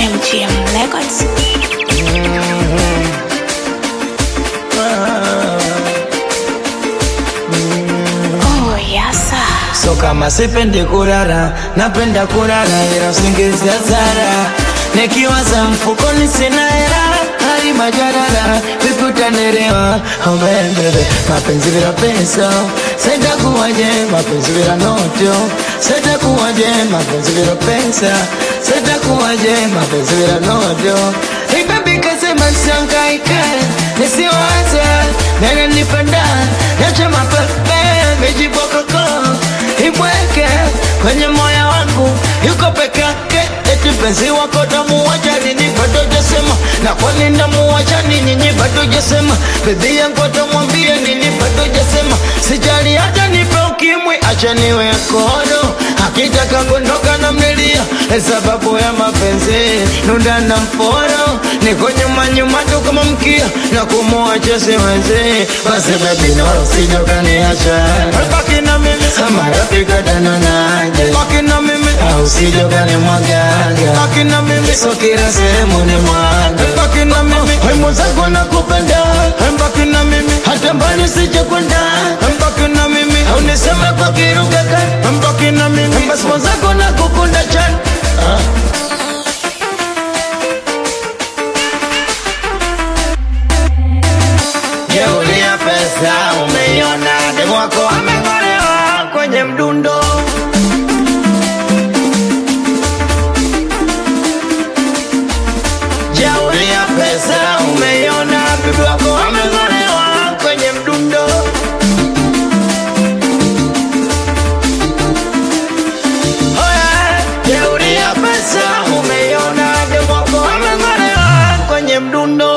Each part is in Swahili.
MGM Records. Oh, yasa. So kama sipendi kulala, napenda kulala ila usingizi hasara. Nikiwaza mfukoni sina hela, hali majarara, vipi utanielewa? Oh baby, mapenzi bila pesa, sitakuwaje? Mapenzi bila noto, sitakuwaje? Mapenzi bila pesa, sitakuwaje? Mapenzi bila noto. Hey baby, kasema siangaike, nisiwaze, nene nipenda, niache mapepe, mijibokoko ibweke kwenye moyo wangu yuko peke yake, eti penzi wako tamuwacha nini? Bado jasema na kwani ndamuwacha nini? Nyinyi bado jasema bebi yangu atamwambia nini? Bado jasema sijali hata nipe ukimwi, acha niwe kodo, akitaka kuondoka na mlilia sababu ya mapenzi nunda na mforo, niko nyuma nyuma tu kama mkia na kumuacha siwezi, basi bebi no usije ukaniacha baki na mimi marafiki watanionaje? Baki na mimi au usije ukanimwagaga baki na mimi so kila sehemu ni mwaga baki na mimi wewe mwenzangu nakupenda baki na mimi hata mbali usije kwenda baki na mimi au niseme kwa kiruga kan baki na mimi basi mwenzangu nakukunda chana Jeuri ya pesa umeiona, demu wako ameng'olewa kwenye mdundo. Jeuri ya pesa umeiona, bibi wako ameng'olewa kwenye mdundo. Oya, jeuri ya pesa umeiona, demu wako ameng'olewa kwenye mdundo.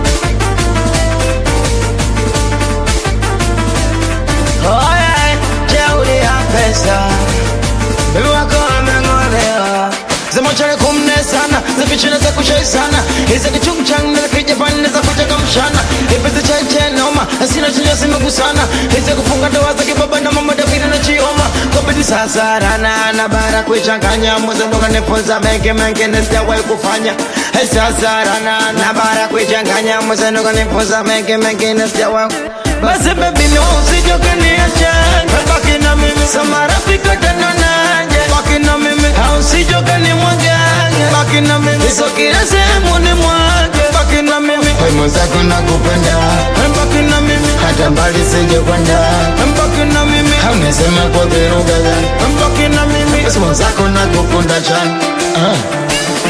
Oye, jeuri ya pesa Bibi wako ameng'olewa Zimochare kumne sana Zifichine za kushai sana Hizi kichungu changu na kijapani za kuteka mshana Ipezi chai chai noma Sina chinja simegusana Hizi kufunga ndoa za kibaba na mama David na chioma Kwa bidi sasa rana na bara kuichanganya Mwanzo ndo kanifunza mengi mengi nisijawahi kufanya Hey, Sasa rana na bara kuichanganya Mwanzo ndo kanifunza mengi mengi nisijawahi basi baby no usije ukaniacha baki na mimi sama rafiki watanionaje baki na mimi au usije ukanimwaga baki na mimi so kila sehemu ni mwage baki na mimi wewe mwenzako nakupenda baki na mimi hata mbali sije kwenda baki na mimi au niseme kwa kiruga gani baki na mimi basi mwenzako nakukunda chana ah.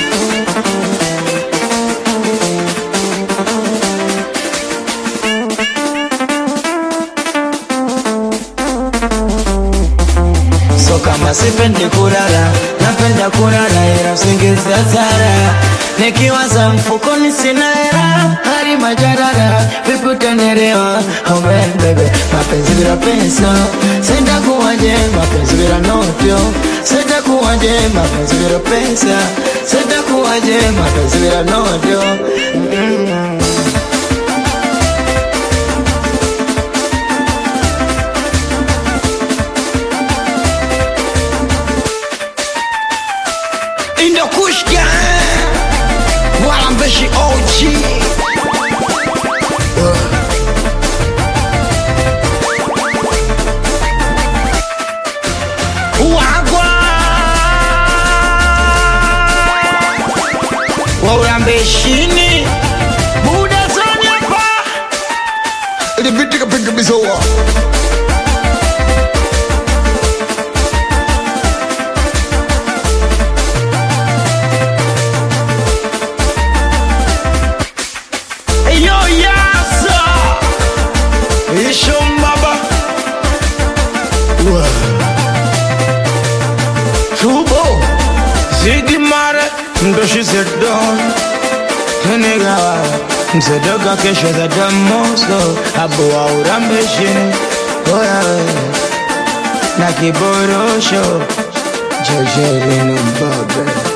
So kama sipendi kulala, napenda kulala ila usingizi hasara. Nikiwaza mfukoni sina hela, hali majarara, vipi utanielewa? Oh baby, mapenzi bila pesa, sitakuwaje? Mapenzi bila noto, sitakuwaje? Mapenzi bila pesa, sitakuwaje? Mapenzi bila noto mm. Indokushka Walambeshi OG Wagwa Waulambeshini Buda zoni hapa Ilipitika piga bizoa Yo yasa Ishombaba Tubo Ziggy Mare Ndoshi Zedon Nigga Mzedoga kesho za damoso Abu wa urambeshini Oya Na kiborosho Jojelino Mbabe